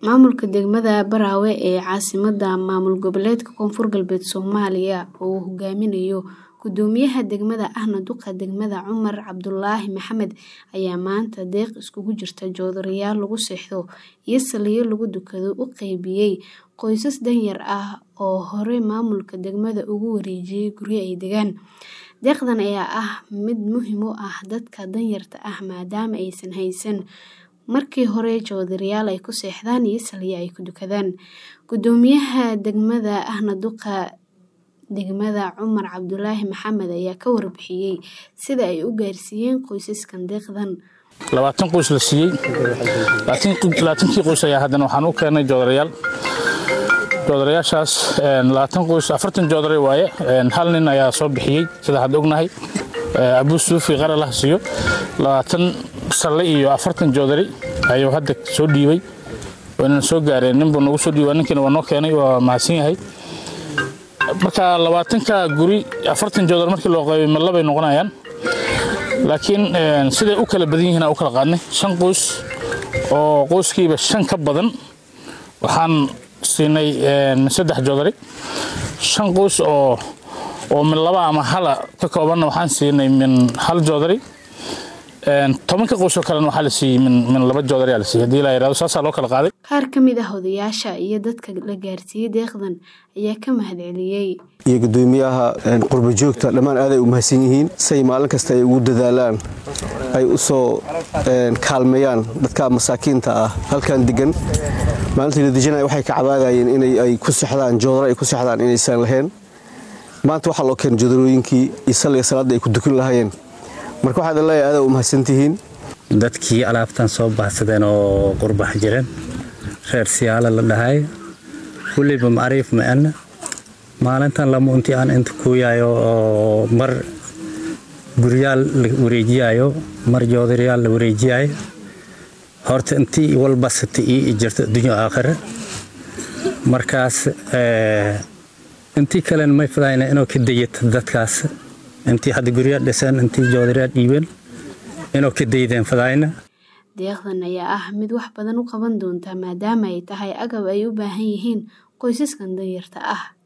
Maamulka degmada Baraawe ee caasimadda maamul goboleedka Koonfur Galbeed Soomaaliya oo uu hogaaminayo Guddoomiyaha degmada ahna duqa degmada Cumar Cabdulaahi Maxamed ayaa maanta deeq isugu jirta joodariyaal lagu seexdo iyo saldhigyo lagu dukado u qaybiyay qoysas danyar ah oo hore maamulka degmada ugu wareejiyay guryo ay degaan. Deeqdan ayaa ah mid muhiim u ah dadka danyarta ah maadaama aysan haysan markii hore joodariyaal ay ku seexdaan iyo saldhigyo ay ku dukadaan. Guddoomiyaha degmada ahna duqa degmada Cumar Cabdulaahi Maxamed ayaa ka warbixiyay sida ay u gaarsiiyeen qoysaskan deeqdan. labaatan qoys la siiyey labaatankii qoys ayaa haddana waxaan u keenay joodarayaal joodarayaashaas labaatan qoys afartan joodari waaye hal nin ayaa soo bixiyey sida hadda ognahay abuu suufi qaralah siiyo labaatan salle iyo afartan joodari ayuu hadda soo dhiibay wayna soo gaareen ninbuu nagu soo dhiibay ninkiina waa noo keenay waa mahadsan yahay marka labaatanka guri afartan joodar markii loo qaybay ma labay noqonayaan laakiin siday u kala badan yihiin aan u kala qaadnay shan qoys oo qoyskiiba shan ka badan waxaan siinay saddex joodari shan qoys oo oo min laba ama hala ka koobanna waxaan siinay min hal joodari tobanka qoys oo kalena waxaa la siiyey min min laba joodari aa la siiyey haddii la yidhahdo saasaa loo kala qaaday Qaar ka mid ah odayaasha iyo dadka la gaarsiiyay deeqdan ayaa ka mahadceliyay. iyo guddoomiyaha qurbo joogta dhammaan aaday u mahadsan yihiin say maalin kasta ay ugu dadaalaan ay u soo kaalmeeyaan dadka masaakiinta ah halkan degan maalintii la dejinaya waxay ka cabaadayeen inay ay ku sexdaan joodaro ay ku sexdaan inaysan lahayn maanta waxaa loo keenay joodarooyinkii iyo salliga salaadda ay ku dukan lahaayeen marka waxaad leeyahay aaday u mahadsantihiin dadkii alaabtan soo baxsadeen oo qurbax jireen reer siyaala la dhahay weliba macriif ma-ana maalintan lama untii aan inta kuuyayo oo mar guryaal la wareejiyayo mar joodariyaal la wareejiyayo horta intii walbasata ii jirto adduunyo aakhire markaas intii kalena may fadayna inuu ka dayata dadkaas intii hadda guryaal dhiseen intii joodariyaal dhiibeen inuu ka daydeen fadayna Deeqdan ayaa ah mid wax badan u qaban doonta maadaama ay tahay agab ay u baahan yihiin qoysaskan danyarta ah.